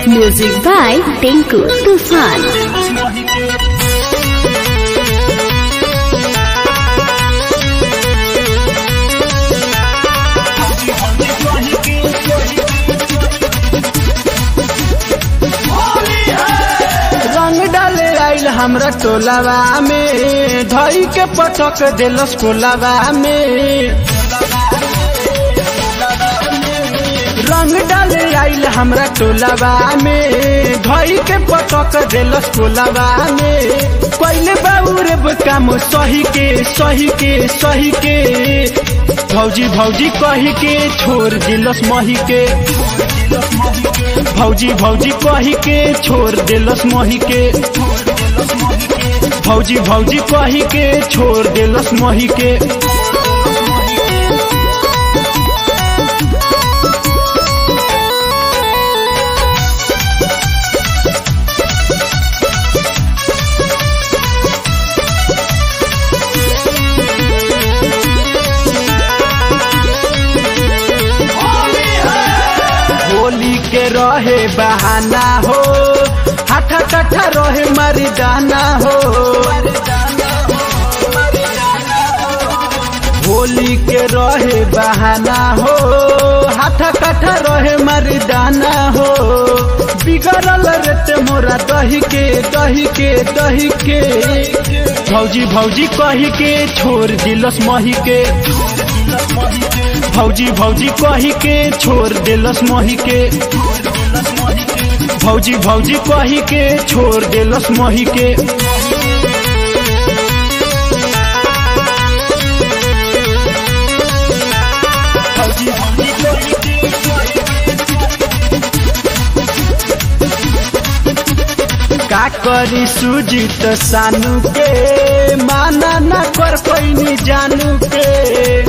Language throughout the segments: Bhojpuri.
Music by Tinku Tufan. रंग डाले आइल हमरा टोलावा में धई के पटक देलस कोलावा में रंग डाले आइल हमरा टोलावा में धई के पटक देलस कोलावा में पहले बाबू रे काम सही के सही के सही के भौजी भौजी कही के छोड़ दिलस मही के भौजी भौजी कही के छोड़ देलस मही के भौजी भौजी कही के छोड़ देलस मही के होली के रहे बहाना हो हाथा कट्ठा रहे मरिदाना हो होली के रहे बहाना हो हाथा कट्ठा रहे मरिदाना हो बिगड़ल रेते मोरा दही के दही के दही के भौजी भौजी कही के छोड़ दिलस मही के भौजी भौजी कही के छोड़ देलस मही के भौजी भौजी कही के छोड़ देलस मही के का करी सुजित सानू के माना ना कर पैनी जानू के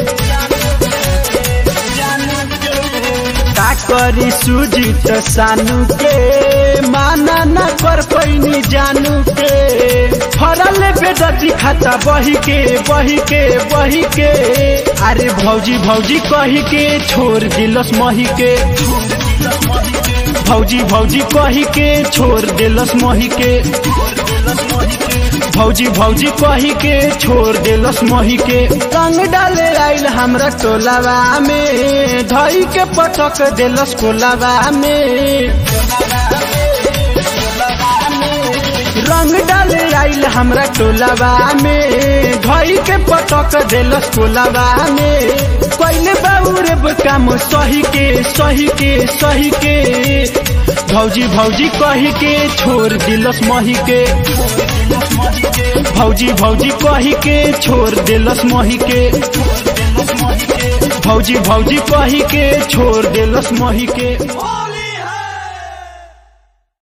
का करी सुजित सानू के माना ना कर पैनी जानू के फरल बेदती खाता बही के बही के बही के अरे भौजी भौजी कही के छोड़ दिलस मही के भौजी भौजी कही के छोड़ देलस मही के भौजी भौजी कही के छोड़ देलस मही के रंग डाले आइल हमरा टोलावा में धई के पटक देलस कोलावा में रंग डाले आइल हमरा टोलावा में धई के पटक देलस कोलावा में पहले बाबू रे काम सही के सही के सही के भौजी भौजी कही के छोड़ दिलस मही के भौजी भौजी कही के छोड़ दिलस मही के भौजी भौजी कही के छोड़ दिलस मही के